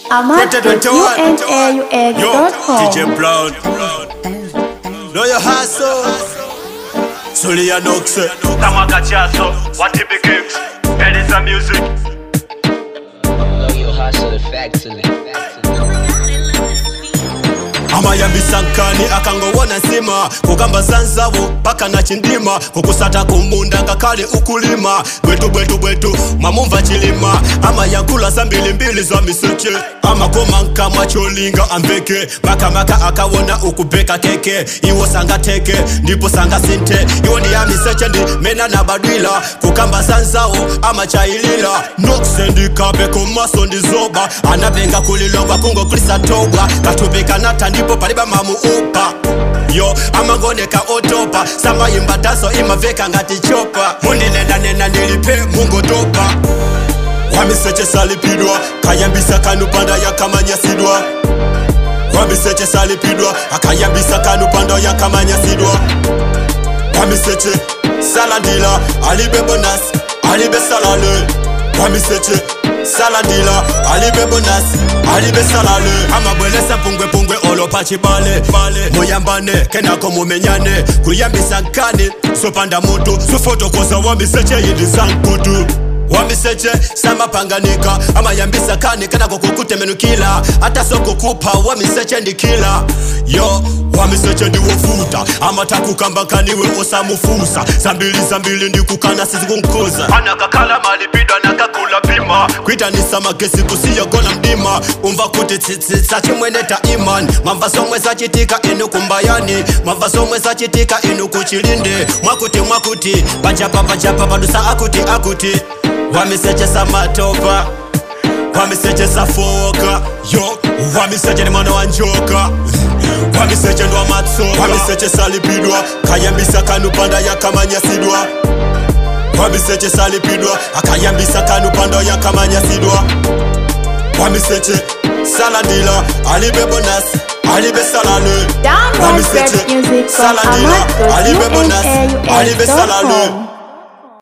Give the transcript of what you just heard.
ahmad.unaux.com. DJ Brown. Know your hustle. Solia Noxe. Tamaka Chaso, Watipi Kicks, Edison Music. Know your hustle effectively. amayambisa nkani akangowona nsima kukamba zanzavo paka na chindima kukusata kumbunda ngakhale ukulima bwetu bwetu bwetu mwamumva chilima amayankula zambilimbili za miseche amakoma nkamwa cholinga amveke makamaka akawona ukubeka keke iwo sangateke ndipo sangasinte iwo ndi ya miseche ndi mena na badwila kukamba zanzawo amachayilila nokusendikabe komaso ndi zoba anapenga kulilongwa kungokulisa togwa katupikanata ndipo paliba mamuupa yo amangoneka otopa samayimba taso imaveka ngati chopa mundinendanena ndilipe mungotopa wamiseche salipidwa kayambisa kanupanda yakamanyasidwa wamiseche salipidwa akayambisa kanupanda yakamanyasidwa wamiseche salandila alibe bonas alibe salale wamiseche salandila alibe bonas alibe salale amabwelesa pungwepungwe olopa chibale bale muyambane kenako mumenyane kuyambisa nkani sopanda mutu sufotokoza wamiseche yindi sankutu wamiseche samapanganika amayambisa kani kanako kukutemenukila hata sokukupa wamiseche ndikila yo wamiseche ndiwofuta amatakukambakaniwe osamufusa zambili zambili ndikukana sizikunkuza Anakakala malipidwa nakakula pima. kwitanisa magesi kusiyogona mdima umva kuti tsitsitsa chimwene ta iman mwamva somwe zachitika inu kumbayani mwamva somwe zachitika inu kuchilinde mwakuti mwakuti pachapa pachapa padusa akuti akuti wamiseche samatopa wamiseche safoka yo wamiseche ni mwana wa njoka wamiseche ndwa matsoka wamiseche salipidwa kayambisa kanupanda yakamanyasidwa wamiseche salipidwa akayambisa kanupanda yakamanyasidwa wamiseche salandila alibe bonas alibe salale Download wamiseche rap music from salandila alibe bonas alibe salale ahmad.unaux.com.